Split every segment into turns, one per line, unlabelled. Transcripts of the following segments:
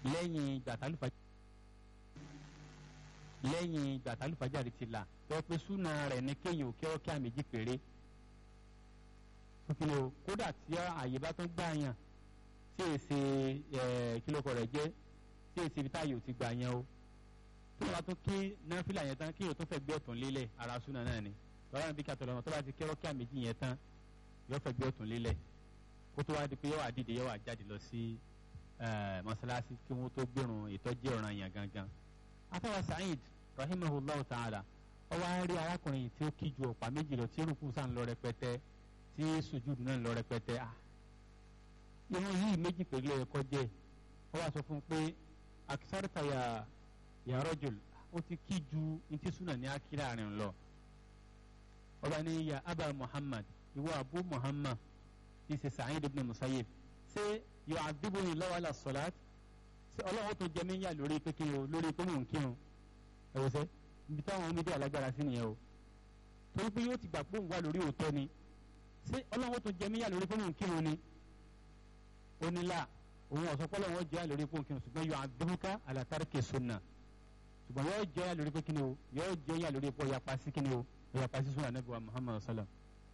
lẹ́yìn gbàtàlùfàjà lẹ́yìn gbàtàlùfàjà rẹ̀ ti là tó pé súnà rẹ̀ ní kéèyàn ò kẹ́wọ́ kí a méjì péré kí o kódà tí àyè bá tún gbà yàn tí èsì kílókọ rẹ̀ jẹ́ tí èsì ibi táyò ti gbà yàn o tó bá tún kí náfìlà yẹn tán kéèyàn tó fẹ́ gbé ọ̀tún lélẹ̀ ara súnà náà ni lọ́wọ́ àbí kàtọ́ lọ́mọ tó bá ti kẹ́wọ́ kí a méjì yẹn tán yóò fẹ́ gbé ọ̀tún lélẹ̀ kó tó wá di pé yóò wá dìde yóò wá jáde lọ sí mọ́sálásí kí wọ́n tó gbẹ̀rùn ìtọ́jú ọ̀ràn yẹn gangan. afẹ́wà Sa'id rahimahullahu ta'ala ó wá rí arákùnrin tí ó kí ju ọ̀pá méjì lọ tí rúkú sàn lọ rẹpẹtẹ tí sùjúdù náà lọ rẹpẹtẹ à irun yìí méjì pẹ̀lú ẹ̀kọ́ jẹ́ ó wá sọ fún un pé akisarita ya ya rajul ó ti kí ju ntí súnà ní akíra rìn lọ ọba ní ya aba Muhammad ìwọ abu Muhammad ti ṣe Sa'id ibn Musayyib ṣé yóò àdìbòyìn lọ́wọ́ àlà sọ̀láàtì ṣé ọlọ́wọ́ tó jẹ mí yà lórí pé kí o lórí pé mò ń kírun ẹ wò sẹ́ ibi táwọn ọmọ méjì alágbára sí nìyẹn o torí pé yóò ti gbà pé òun wà lórí òótọ́ ni ṣé ọlọ́wọ́ tó jẹ mí yà lórí pé mò ń kírun ni ó ní là òun ọ̀sọ́ pé ọlọ́wọ́ jẹ́ lórí pé òun kírun ṣùgbọ́n yóò àdìbòká àlàtàrkì sunna ṣùgbọ́n yóò jẹ́ yà lórí pé kí ni o yóò jẹ́ yà lórí pé ọ̀yàpá sí kí ni o ọ̀yàpá sí sunna Ànábì wa Muhammad sallam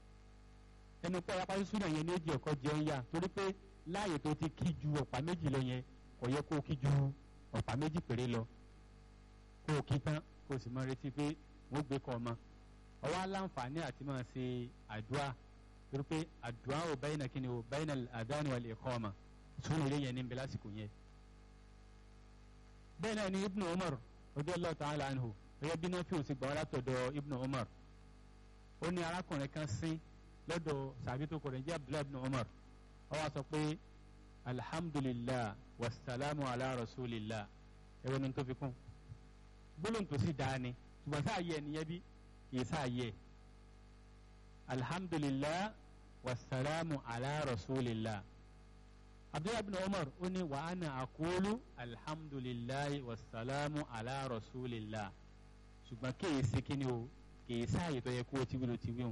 ẹnu pé ọ̀yàpá sí sunna yẹn ní ó jẹ́ ọ̀kọ́ jẹ́ ń yà torí pé láàyè tó ti kí ju ọ̀pá méjì lọ yẹn kò yẹ kó o kí ju ọ̀pá méjì péré lọ kó o kí tán kó o sì máa retí pé wọ́n gbé kọ́ ọmọ ọwọ́ aláǹfààní àti máa ṣe àdúrà torí pé àdúrà ò báyìí náà kíni o báyìí náà àdáni wal iqama sún ilé yẹn níbi lásìkò yẹn. bẹ́ẹ̀ náà ni ibnu umar radiyallahu ta'ala anhu gẹ́gẹ́ bí náà fi òsì gbà wá látọ̀dọ̀ ibnu umar ó ní arákùnrin kan sín lọ́dọ̀ sàbí tó kọ̀rọ̀ jẹ́ abdullahi ibnu umar ó wá sọ pé alhamdulillah wasalaamu ala rasulillah ẹ̀rọ ni tó fi kún gbólóhùn tó sì dáa ni ṣùgbọ́n sáà yẹ ẹnìyẹn bí kì í sáà yẹ alhamdulillah wasalaamu ala rasulillah abdullahi bin umar ó ní wa ana aqulu alhamdulillah wasalaamu ala rasulillah ṣùgbọ́n kì í sí kíni o kì í sáà yẹ tó yẹ kó o ti wí ló ti wí hùn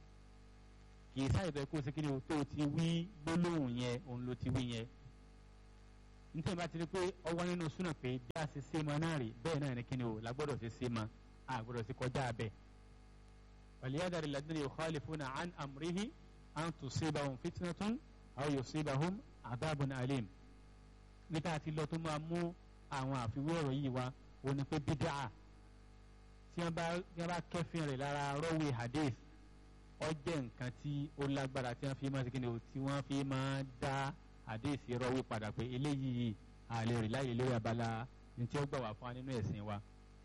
kì í sáà yẹ tó yẹ kó o sí kíni o tó o ti wí gbólóhùn yẹn òun ló ti wí yẹn nítorí bá ti rí pé ọwọ́ nínú súnà pé bí a ṣe ṣe mọ náà rí bẹ́ẹ̀ náà ní kíni o la gbọ́dọ̀ ṣe ṣe mọ a gbọ́dọ̀ ṣe kọjá abẹ́. wàlíyàdàrí ladina yukhalifuna an amrihi an tusibahum fitnatun aw yusibahum adabun alim. níta àti lọ tó máa mú àwọn àfiwé ọ̀rọ̀ yìí wá o ní pé bídà tí wọ́n bá kẹ́fìn rẹ̀ lára rọ́wé hadith ó jẹ́ nǹkan tí ó lágbára tí wọ́n fi máa ṣe kíni o tí wọ́n fi máa dá àdéhìsí rọwé padà pé eléyìí àlè rè láyè lórí abala ní tí ó gbà wá fún wa nínú ẹ̀sìn wa.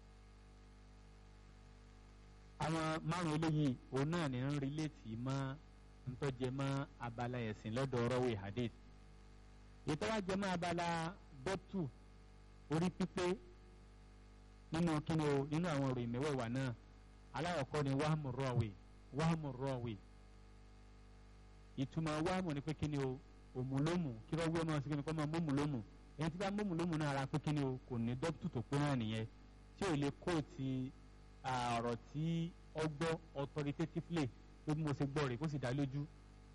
àwọn márùn eléyìí òun náà ní ń rílétì mọ́ ntọ́jẹ mọ́ abala ẹ̀sìn lọ́dọ̀ rọwé hadith. ìtọ́wájẹ mọ́ abala bọ́tù orí pípé nínú kíni o nínú àwọn ọ̀rọ̀ ìmẹ̀wẹ̀wà náà aláwọ̀kọ́ ni wàhámù rọ̀wé wàhámù rọ̀wé ìtumọ̀ wàhámù ni pé kíni o òmùlómù kí wọ́n wí ọmọ sí kíni kọ́ máa mómùlómù ẹni tí bá mómùlómù náà ara pé kíni o kò ní dókítù tó pé náà nìyẹn tí ò lè kóòtì ọ̀rọ̀ tí ọ gbọ́ authoritatively pé bí mo ṣe gbọ́ rẹ̀ kó sì dá lójú.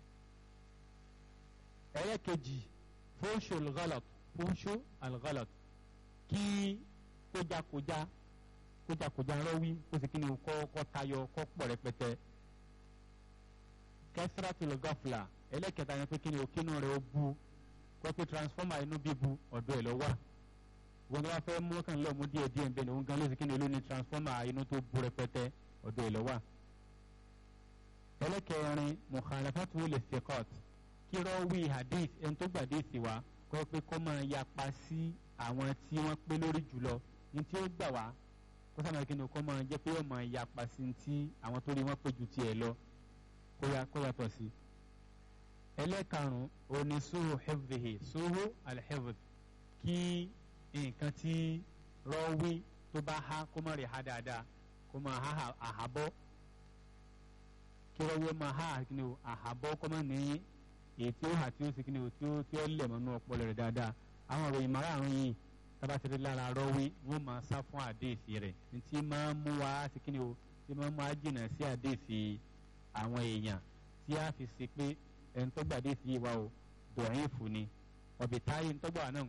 ẹlẹ́kejì fóńṣó alghalat fóńṣó alghalat kí kójákójá kójákójá rọ́wí kó sì kíni o kọ́ kọ́ tayọ kọ́ pọ̀ rẹpẹtẹ kẹsìrátìlì gọ́fìlà ẹlẹ́kẹta yẹn pé kí ni òkínú rẹ̀ ó bu kọ́ pé transformer inú bíbu ọ̀dọ̀ ẹ̀ lọ wà wọn tó bá fẹ́ mú kàn lọ́ọ̀ mú díẹ̀ díẹ̀ bẹ́ẹ̀ ni òun gan ló sì kí ni olú ni transformer inú tó bu rẹpẹtẹ ọ̀dọ̀ ẹ̀ lọ wà. ẹlẹ́kẹrin mukhalafatu lè thiqat kí rọ́ọ̀wì hadith ẹni tó gbà hadith wa kọ́ pé kọ́ máa yapa sí àwọn tí wọ́n pé lórí jùlọ ní tí ó gbà wá kó sábà kí ni kọ́ máa jẹ́ pé ó máa yapa sí ti àwọn tó rí wọ́n pé ju tiẹ̀ lọ kó yàtọ̀ sí ẹlẹ́karùn-ún òní suhu hifdhihi suhu alhifdh kí nǹkan tí rọ́wí tó bá há kó má rí ha dáadáa kó máa há àhábọ́ kí rọ́wí máa há kíni o àhábọ́ kó má ní èyí tí ó hà tí ó sì kíni o tí ó tí ó lẹ̀ mọ́nú ọpọlọ rẹ̀ dáadáa àwọn òròyìn márààrún yìí tábà ti rí lára rọ́wí wọ́n máa sá fún àdéhìsí rẹ̀ ní tí máa mú wa sí kíni o tí máa mú wa jìnnà sí àdéhìsí àwọn èèyàn tí a fi ṣe pé ẹni tó gbàdé sí wa o dọ̀yìn fún ni ọ̀bì táyé ń tọ́gbà náà ńkọ́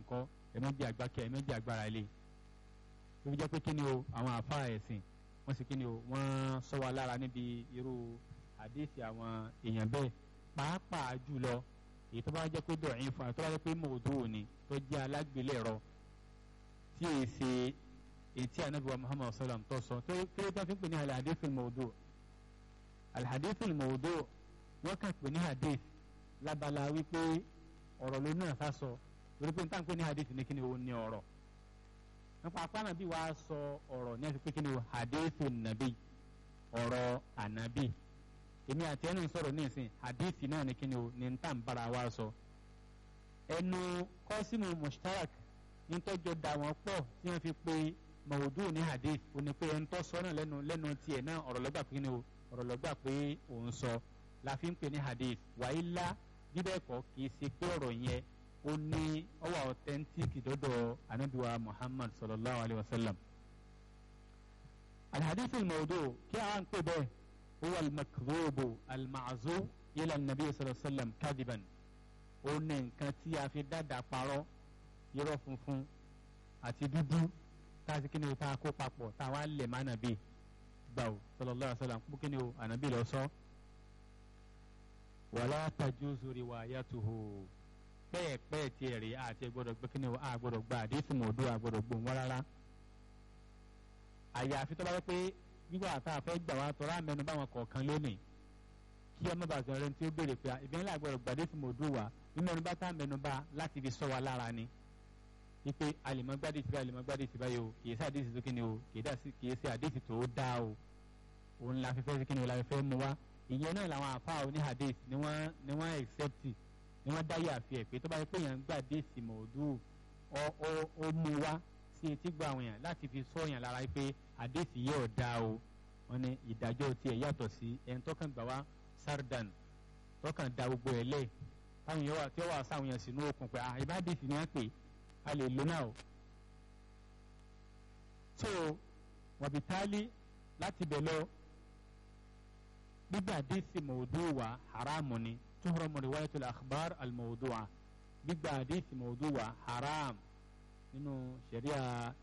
ẹ̀mẹ́jì àgbákẹ́ ẹ̀mẹ́jì agbára ilé tó fi jẹ́ pé kí ni o àwọn àfáà ẹ̀sìn wọ́n sì kí ni o wọ́n sọ wa lára níbi irú àdéhìí àwọn èèyàn bẹ́ẹ̀ pàápàá jùlọ èyí tó bá jẹ́ pé dọ̀yìn fún wa tó bá jẹ́ pé mòdù òní tó jẹ́ alágbélẹ̀rọ tí èyí ṣe ètí anabiwa muhammad sallam tó sọ tó kéré tó fi ń pè ní alhadith mòdù alhadith mòdù wọ́n kàn pè ní hadith lábala wípé ọ̀rọ̀ ló náà sá sọ lórí pé nítorí pé ní hadith ní kíni o ní ọ̀rọ̀ nípa apáná bí wàá sọ ọ̀rọ̀ ní ẹ̀sìn pé kíni o hadith nàbí ọ̀rọ̀ ànábì èmi àti ẹnu sọ̀rọ̀ ní ìsìn hadith náà ní kíni o ní ntà ń bára wa sọ ẹnu kọ́símù mushtarak nítọ́jọ́ da wọn pọ̀ tí wọ́n fi pe mọ̀ọ́dù ní hadith ó ní pé ẹni tó sọ náà lẹ́nu lẹ́nu tiẹ̀ náà ọ̀rọ̀ lọ́gbà pé kíni o ọ̀rọ̀ lọ́gbà pé òun sọ la fi ń pè ní hadith wàhálà bíbẹ́ kọ́ kì í ṣe pé ọ̀rọ̀ yẹn ó ní ọwọ́ authentic dọ́dọ̀ anabiwa muhammad sallallahu alayhi wa sallam. alhadith al-mawdu kí a ń pè bẹ́ẹ̀ huwa al-makdhubu al-ma'zu ila nabi sallallahu alayhi wa sallam kadiban ó ní nǹkan tí a fi dáadáa parọ́ irọ́ funfun àti dúdú tá a ti kíni o tá a kó papọ̀ tá a wá lè má nàbí gbà o sallallahu alayhi wa sallam kó kíni o ànàbí lọ sọ. So wàlá tajuzu riwayatuhu bẹ́ẹ̀ pẹ́ẹ́ tiẹ̀ rí àti gbọ́dọ̀ gbé kíni o a gbọ́dọ̀ gba àdéhùn mọ̀ọ́dún a gbọ́dọ̀ gbóhùn wá rárá. àyàfi tó bá wẹ́ pé gbígbà tá a fẹ́ gbà wá tọ́ra mẹ́nu báwọn kọ̀ọ̀kan lónìí kí ọmọ bàtà rẹ tí ó béèrè pé ìbí ńlá gbọ́dọ̀ gba àdéhùn mọ̀ọ́dún wa mímẹ́nu bá tá a mẹ́nu bá láti fi sọ wa lára ni. wípé alìmọ́gbádìí ti báyìí alìmọ́gbádìí ti báyìí o kì í sí àdéhùn tó kíni o kì í sí àdéhùn tó dáa o òun la fi fẹ́ sí kíni o la fi fẹ́ mu wá ìyẹn náà làwọn àfa oní hadith ni wọ́n ni wọ́n accept ni wọ́n dáyà àfi ẹ̀ pé tó bá yẹ pé èèyàn ń gbà déèsì mọ̀ọ́dù ọ ọ ó mú wá sí etí gba àwọn èèyàn láti fi sọ èèyàn lára pé hadith yìí ò dáa o wọ́n ní ìdájọ́ tiẹ̀ yàtọ̀ sí ẹni tó kàn gbà wá sardan tó kàn da gbogbo ẹ̀ lẹ̀ táwọn èèyàn wà tí ó wà sáwọn èèyàn sínú òkun pé ah ibà hadith ni wọ́n pè a lè lò náà o. so wàbítálí láti bẹ̀ lọ gbígbà àdéhìí mọ̀ọ́dúwà haramu ni tuhramu riwayatul akhbar al-mawdu'a gbígbà àdéhìí mọ̀ọ́dúwà haram nínú sharia